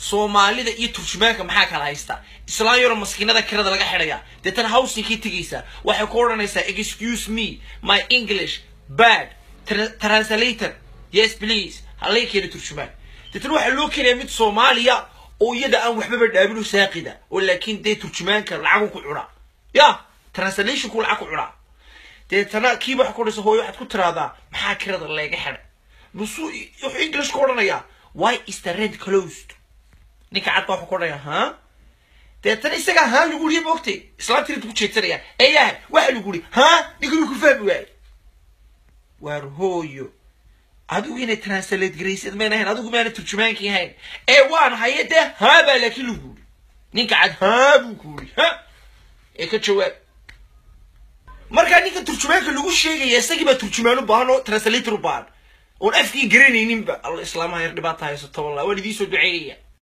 soomaalida iyo turjumaanka maxaa kala haysta islaan yaro maskiinada kirada laga xidhaya deetana howsinkii tegaysaa waxay ku odhanaysaa excuse me my english bad Tra- translator yes please halay keena turjumaan deetana waxaa loo keenaya mid soomaaliya oo iyada aan waxbaba dhaabin oo saaqida oo laakiin dee turjumaanka lacagu ku cunaa ya translationku lacag ku cunaa deetana kiiba waxa ku odhanaysa hooyo waxaad ku tiraahdaa maxaa kirada leega xidhay nusuu wuxuu english ku odhanayaa why is the rent closed ninka cad baa wuxuu ku odhanaya ha deetana isagaa haa lagu yihi moogtay islaantii inta ku jeedsanaya eeyaha waxa lagu yihi ha ninka wuu ku fahmi waaye waar hooyo adigu inay translate garaysid mayn ahayn adigu maana turjumaankii ahayn ee waan haye dee haa baa laakiin lagu yidhi ninka cad haa buu ku yidhi ha ee ka jawaab markaa ninka turjumaanka lagu sheegaya isagii baa turjumaan u baahan oo translator u baahan oon afkii garanayninba alla islaamaha yar dhibaata haysato wallah waan idiin soo duceynaya